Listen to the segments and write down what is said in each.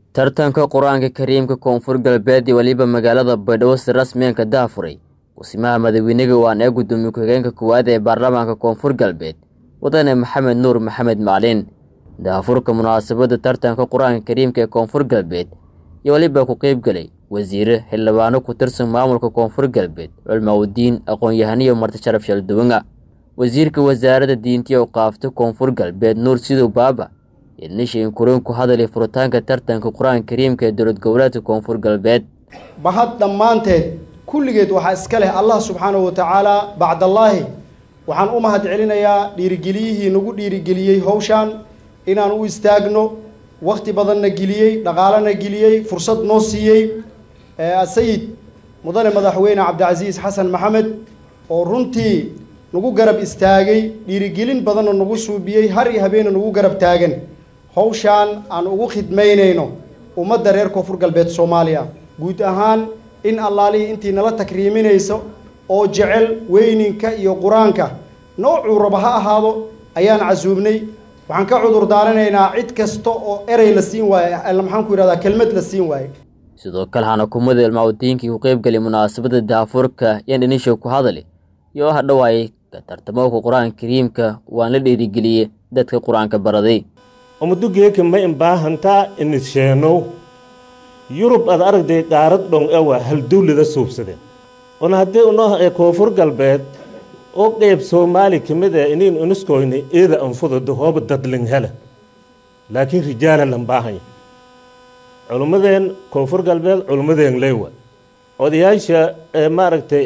tartanka qur-aanka kariimka koonfur galbeed iyo weliba magaalada baydhabo si rasmiyanka daafuray kusimaha madaxweyniga waan ee gudoomiye ku-xigeenka koowaad ee baarlamaanka koonfur galbeed wadane maxamed nuur maxamed maclin daafurka munaasabadda tartanka qur-aanka kariimka ee koonfur galbeed iyo weliba ku qeybgelay wasiire xildhibaano ku tirsan maamulka koonfur galbeed culmaudiin aqoon-yahaniyo marti sharaf shalduwanga wasiirka wasaaradda diintiya u qaafta koonfur galbeed nuur sidow baaba idnishiin kurin ku hadalay furitaanka tartanka qur-aanka kariimka ee dowlad goboleedka koonfur galbeed bahad dhammaanteed kulligeed waxaa iska leh allah subxaanahu wa tacaala bacdallaahi waxaan u mahad celinayaa dhiirigeliyihii nagu dhiirigeliyey howshaan inaan u istaagno wakti badanna geliyey dhaqaalena geliyey fursad noo siiyey sayid mudane madaxweyne cabdicasiis xasan maxamed oo runtii nagu garab istaagay dhiirigelin badanna nagu suubiyey har iyo habeena nagu garab taagan howshaan aan ugu khidmaynayno ummadda reer koonfur galbeed soomaaliya guud ahaan in allaalihii intii nala takriiminayso oo jecel weyninka iyo qur-aanka noocuu raba ha ahaado ayaan casuubnay waxaan ka cudur daaranaynaa cid kasta oo erey la siin waaye maxaan ku yidhahdaa kelmad la siin waaye sidoo kale hanakumada ilmaudiinkii ku qeybgelay munaasabadda daafurka yaan dhinishow ku hadali iyo ha dhawaayay ka tartamowka qur-aanka kariimka waan la dhiirigeliyey dadka qur-aanka baraday umadugeeka ma imbaahantaa inisheenow yurub ad aragday qaarad dhong ewa hal dawlada suubsadeen una haddii uno koonfur galbeed oo qeyb soomaali ka mid ah inin uniskoyna eeda anfudada hooba dadling hela laakiin rijaala lan baahanya culummadeen koonfur galbeed culummadeen leewa odayaasha maaragtay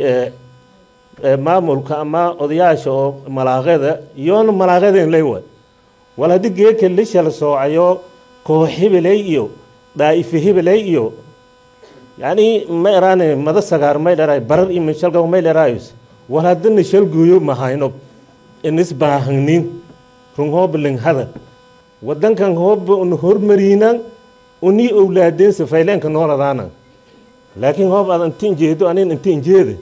maamulka ama odayaasha oo malaaqada iyoona malaaqadeen leewa wal haddii geeka lishal soocayo koox hebeley iyo dhaa'ife hebeley iyo yacni ma eraane mada sagaar may dheraay barar iyo mishalga may dheraayos wal haddana shalguuyo mahayno inis baahangnin run hooba linghada wadankan hooba un hormariinan unii owlaadeen safayleenka nooladaana laakiin hoob aad intiin jeedo anin intiin jeeda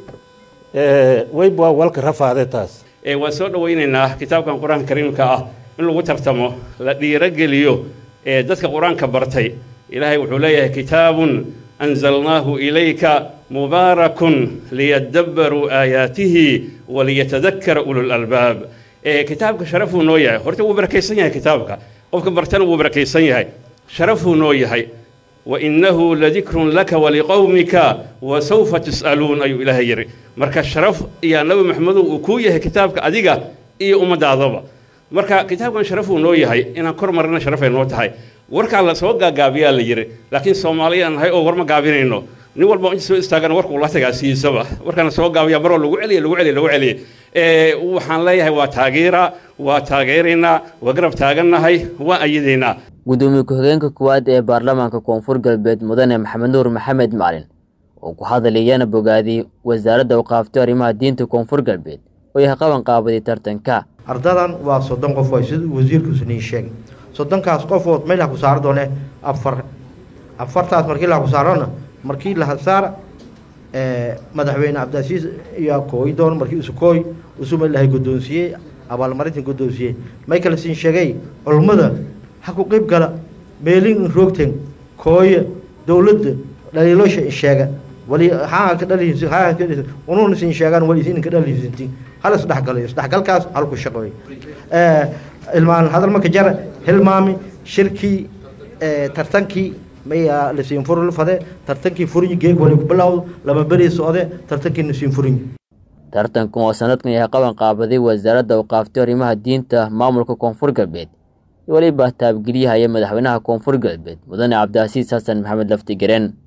wayba walka rafaade taas waan soo dhawaynaynaa kitaabkan qur-aanka kariimka ah in lagu tartamo la dhiirogeliyo ee dadka qur-aanka bartay ilaahay wuxuu leeyahay kitaabun anzalnaahu ilayka mubaarakun liyadabbaruu aayaatihi waliyatadakkara ululalbaab kitaabka sharafuu noo yahay horta wuu barakaysan yahay kitaabka qofka bartana wuu barakaysan yahay sharafuu noo yahay wainahu ladikrun laka waliqowmika wasawfa tus'aluun ayuu ilaahay yidhi marka sharaf iyo nabi maxamedow uu kuu yahay kitaabka adiga iyo ummadaadaba marka kitaabkan sharafuu noo yahay inaan kor marina sharafay noo tahay warkaa la soo gaagaabiyaa la yidhi laakiin soomaaliyaan nahay oo war ma gaabinayno nin walba inta soo istaagana warkuu la tagaa siisaba warkaana soo gaabiya maroo lagu celiya lagu celiya lagu celiya waxaan leeyahay waa taageera waa taageeraynaa waa garab taagannahay waa ayadaynaa gudoomiye ku-xigeenka koowaad ee baarlamaanka koonfur galbeed mudane maxamed nuur maxamed maclin oo ku hadlayana bogaadiyey wasaaradda u qaaftay arrimaha diinta koonfur galbeed oo yahay qaban qaabaday tartanka ardadan waa soddon qof way sida wasiirkuusu nii sheegay soddonkaas qofood maylaha ku saara doone afar afartaas markii laha ku saarona markii laha saara madaxweyne cabdicasiis ayaa kooyi doon markii isu kooy isu maylahay guddoonsiiyey abaalmarintan guddoonsiiyey may kale siin sheegay culummada ha ku qeyb gala meelin roogten kooye dowladda dhaliilosha sheega wali haa ka dhalihiis haa ka dhalihiis unuuna siin sheegaan wali siin ka dhalihiisinti hal isdhexgalayo isdhexgalkaas hal ku shaqeeyo ee ilmaan hadal marka jara hilmaami shirkii ee tartankii maya la siin furu fade tartankii furin geeg wali ku bilowdo lama beri socde tartankii la siin furin tartankan oo sanadkan yahay qaban qaabaday wasaaradda u qaaftay arrimaha diinta maamulka koonfur galbeed weliba taabgeliyahaya madaxweynaha koonfur galbeed mudane cabdicasiis xasan maxamed lafti gareen